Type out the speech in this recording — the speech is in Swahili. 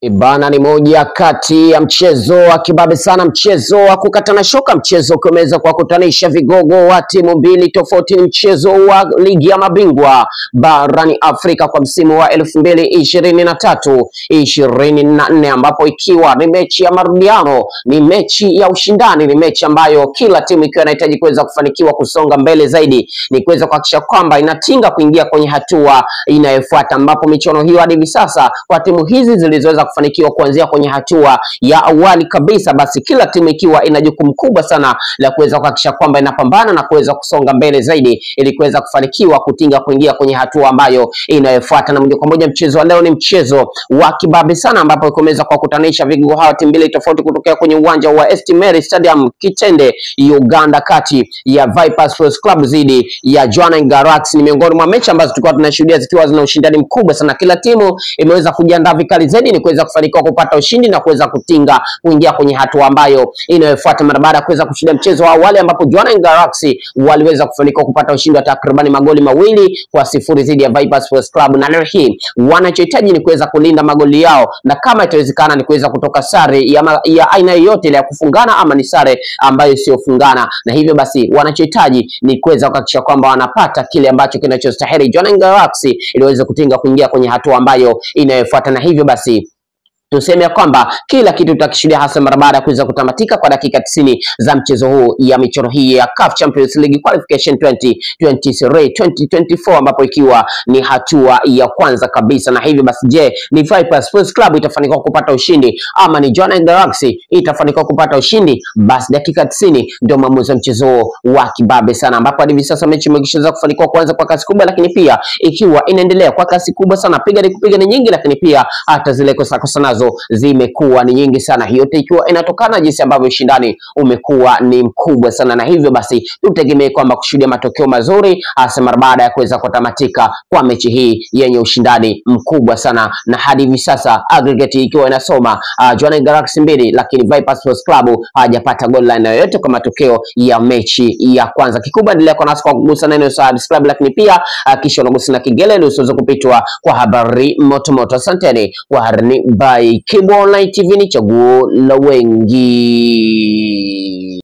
Ibana ni moja kati ya mchezo wa kibabe sana, mchezo wa kukatana shoka, mchezo ukiweza kuwakutanisha vigogo wa timu mbili tofauti. Ni mchezo wa ligi ya mabingwa barani Afrika kwa msimu wa elfu mbili ishirini na tatu ishirini na nne ambapo ikiwa ni mechi ya marudiano, ni mechi ya ushindani, ni mechi ambayo kila timu ikiwa inahitaji kuweza kufanikiwa kusonga mbele zaidi, ni kuweza kuhakikisha kwamba inatinga kuingia kwenye hatua inayofuata, ambapo michuano hiyo hadi hivi sasa kwa timu hizi zilizoweza kufanikiwa kuanzia kwenye hatua ya awali kabisa, basi kila timu ikiwa ina jukumu kubwa sana la kuweza kuhakikisha kwamba inapambana na kuweza kusonga mbele zaidi ili kuweza kufanikiwa kutinga kuingia kwenye hatua ambayo inayofuata. Na moja kwa moja mchezo wa leo ni mchezo wa kibabe sana, ambapo kumeweza kuwakutanisha vigogo hawa timu mbili tofauti kutokea kwenye uwanja wa St Mary Stadium Kitende, Uganda, kati ya Vipers Sports Club dhidi ya Jwaneng Galaxy. Ni miongoni mwa mechi ambazo tulikuwa tunashuhudia zikiwa zina ushindani mkubwa sana, kila timu imeweza kujiandaa vikali zaidi ni kuweza kufanikiwa kupata ushindi na kuweza kutinga kuingia kwenye hatua ambayo inayofuata mara baada ya kuweza kushinda mchezo wa awali ambapo Jwaneng Galaxy waliweza kufanikiwa kupata ushindi wa takribani magoli mawili kwa sifuri dhidi ya Vipers Sports Club, na leo hii wanachohitaji ni kuweza kulinda magoli yao, na kama itawezekana ni kuweza kutoka sare ya, ma- ya aina yoyote ile ya kufungana ama ni sare ambayo isiyofungana, na hivyo basi wanachohitaji ni kuweza kuhakikisha kwamba wanapata kile ambacho kinachostahili Jwaneng Galaxy ili waweze kutinga kuingia kwenye hatua ambayo inayofuata, na hivyo basi tuseme ya kwamba kila kitu tutakishuhudia hasa mara baada ya kuweza kutamatika kwa dakika 90 za mchezo huu ya michoro hii ya CAF Champions League Qualification 2023 2024 ambapo ikiwa ni hatua ya kwanza kabisa. Na hivyo basi, je, ni Vipers Sports Club itafanikiwa kupata ushindi ama ni Jwaneng Galaxy itafanikiwa kupata ushindi? Basi dakika 90 ndio maamuzi ya mchezo huo wa kibabe sana, ambapo hadi hivi sasa mechi imekishaweza kufanikiwa kuanza kwa kasi kubwa, lakini pia ikiwa inaendelea kwa kasi kubwa sana, piga ni kupiga ni nyingi, lakini pia hata zile kosa kosa nazo zimekuwa ni nyingi sana, yote ikiwa inatokana jinsi ambavyo ushindani umekuwa ni mkubwa sana, na hivyo basi tutegemee kwamba kushuhudia matokeo mazuri hasa mara baada ya kuweza kutamatika kwa mechi hii yenye ushindani mkubwa sana, na hadi hivi sasa aggregate ikiwa inasoma uh, Jwaneng Galaxy mbili, lakini Vipers Sports Club hawajapata goal line yoyote kwa matokeo ya mechi ya kwanza. Kikubwa endelea kwa nasi kwa kugusa neno subscribe, lakini pia uh, kisha unagusa na kengele ili usiweze kupitwa kwa habari motomoto. Asanteni kwa harni by Kibo Online TV, ni chaguo la wengi.